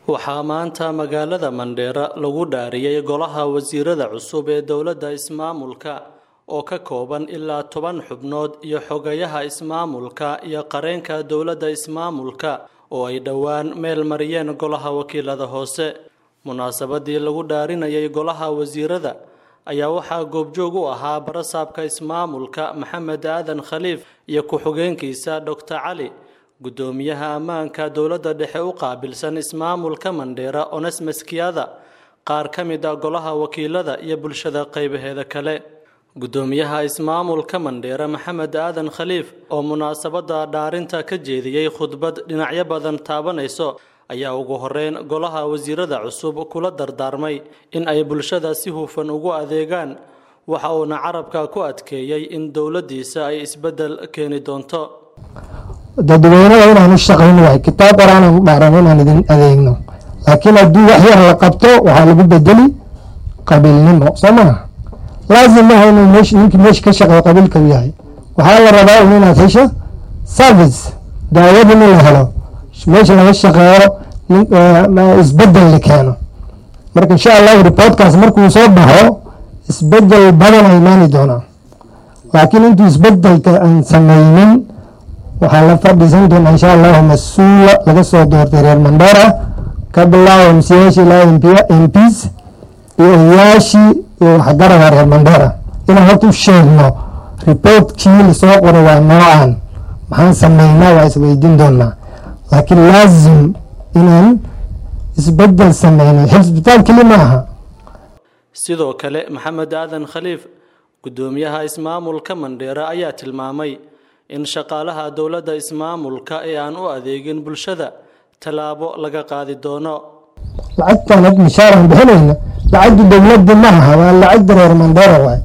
waxaa maanta magaalada mandheera lagu dhaariyey golaha wasiirada cusub ee dowladda ismaamulka oo ka kooban ilaa toban xubnood iyo xogayaha ismaamulka iyo qareenka dowladda ismaamulka oo ay dhowaan meel mariyeen golaha wakiilada hoose munaasabadii lagu dhaarinayay golaha wasiirada ayaa waxaa goobjoog u ahaa barasaabka ismaamulka maxamed aadan khaliif iyo ku-xigeenkiisa doctor cali guddoomiyaha ammaanka dowladda dhexe u qaabilsan ismaamulka mandheera onesmes kiyada qaar ka mid a golaha wakiilada iyo bulshada qaybaheeda kale guddoomiyaha ismaamulka mandheera maxamed aadan khaliif oo munaasabadda dhaarinta ka jeediyey khudbad dhinacyo badan taabanayso ayaa ugu horeyn golaha wasiirada cusub kula dardaarmay in ay bulshada si hufan ugu adeegaan waxa uuna carabka ku adkeeyey in dowladdiisa ay isbeddel keeni doonto dadweynada inaan u shaqayno waay kitaab qoraanan u dhaaran inaan idin adeegno laakiin haddii wax yar la qabto waxaa lagu bedeli qabiilnimo soo maha laazim maha inuu mesh ninkii meesha ka shaqeeyo qabiilka u yahay waxaa la rabaa un inaad hesho service daawad in la helo meesha laga shaqeeyo isbedel la keeno marka insha allahu reportkaas markuu soo baxo isbedel badan a imaani doonaa laakiin intuu isbedelka aan sameynin waxaa la fadhiisan doonaa insha allahu mas-uula laga soo doortay reer mandheera ka bilaabo msiyaasha ilaa mps iyo odayaashii iyo waxgarada reer mandheera inaan horta u sheegno reportkii lasoo qoray waa noocan maxaan sameynaa waa isweydiin doonaa laakiin laazim inaan isbedel sameyno xisbitaal keli ma aha sidoo kale maxamed aadan khaliif guddoomiyaha ismaamulka mandheera ayaa tilmaamay in shaqaalaha dowladda ismaamulka ee aan u adeegin bulshada tallaabo laga qaadi doono lacagtan had mishaaraan bixinayna lacagda dowladda ma aha waa lacagda reer mandheera waay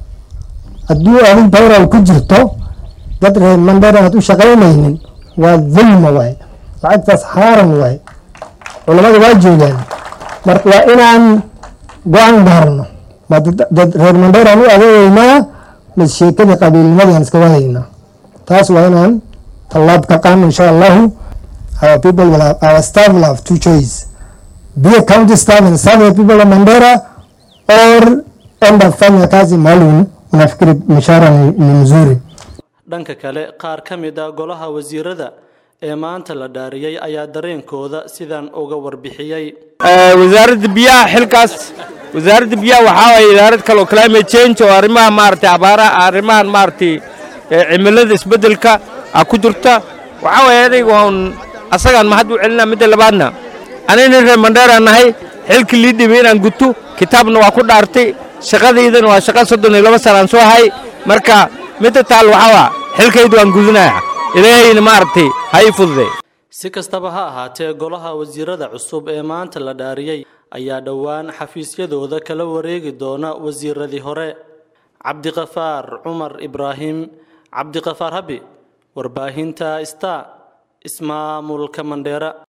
haddii adin tayral ku jirto dad reer mandheera aad u shaqaynaynin waa dulma waay lacagtaas xaaran waay culamada waa joogaan marka waa inaan go-aan gaarno ma dad reer mandheeraan u adeegeynaa mas sheekadii qabiilnimadii aan iska wadaynaa taas waa inaan tallaab ka qaano insha allahu our people will have, our staff will have two choice be a county staff and serve the people of Mandera or enda fanya kazi maalum unafikiri mishahara ni, ni mzuri dhanka kale qaar ka mid a golaha wasiirada ee maanta la dhaariyey ayaa dareenkooda sidan uga warbixiyey wasaaradda biyaha xilkaas wasaaradda biyaha waxaa waye idaarad kale oo climate change oo arrimaha maaragtay abaaraha arrimahan maaragtay cimilada isbeddelka a ku jirta waxaa waye aniga waan asagaan mahad u celinaa midda labaadna anayna reer mandheera nahay xilkii lii dhibay inaan guto kitaabna waa ku dhaartay shaqadaydana waa shaqa soddon iyo laba sanaan soo hay marka midda taal waxaa waa xilkaydu waan gudinaya ilaahayna maaragtay ha ii fududay si kastaba ha ahaatee golaha wasiirada cusub ee maanta la dhaariyey ayaa dhowaan xafiisyadooda kala wareegi doona wasiiradii hore cabdiqafaar cumar ibraahim cabdiqafaar habi warbaahinta sta ismaamulka mandheera